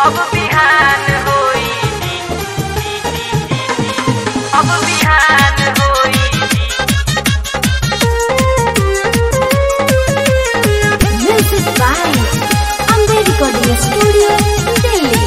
अब बिहान होई अब बिहान होई Music by Amber Recording Studio, Delhi.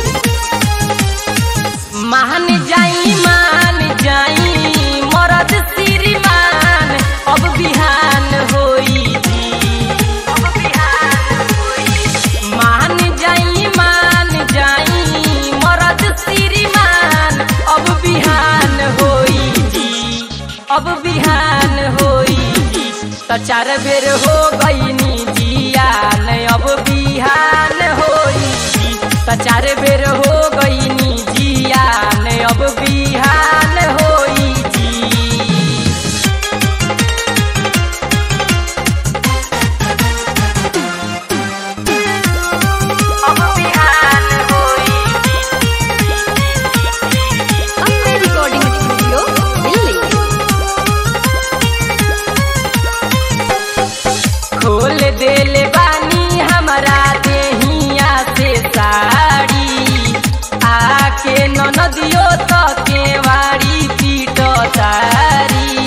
मान जाई मान जाई मरद श्रीमान अब बिहान होई अब बिहान होई मान जाई मान जाई मरद श्रीमान अब बिहान होई अब बिहान होई त चार बेर हो गईनी जियान अब बिहान होई त चार बेर हो गईनी जियान अब बिहान होई जी अब बिहान होई Amber Recording Studio, Delhi. खोल देले बानी हमरा देहिया से साड़ी आके ननदियो त केवाड़ी पीट तारी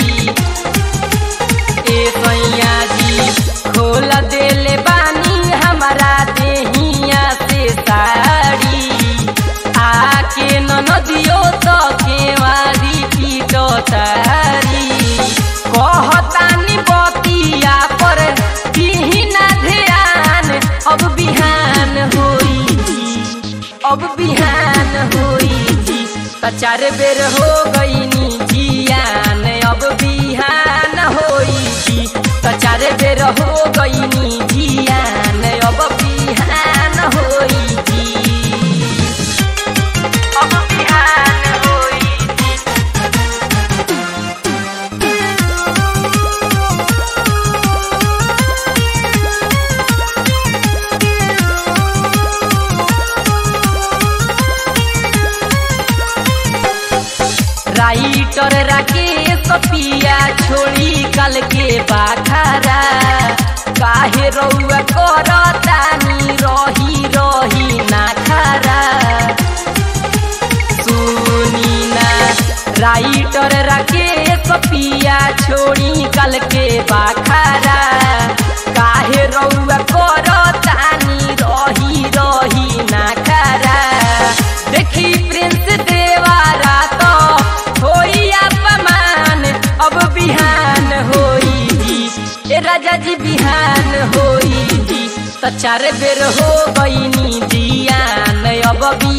ए सैया जी खोल देले बानी हमरा देहिया से साड़ी आके ननदियो त केवाड़ी पीट तारी कहतानी बतिया पर दिहिना ध्यान अब बिहान होई अब बिहान होई त चार बेर हो गईनी जियान अब बिहान होई त चार बेर हो गईनी जियान अब बिहान होई अब बिहान होई राइटर राकेश पिया छोड़ी कल के बाखारा काहे रउआ करतानी रही रही ना खारा सुनी ना राइटर राकेश पिया छोड़ी कल के बाखारा काहे रउआ करतानी रही रही ना खारा देखी प्रिंस देवारा तो होई अपमान अब बिहान होई ए राजा जी बिहान होई त चार बेर हो गईनी जियान अब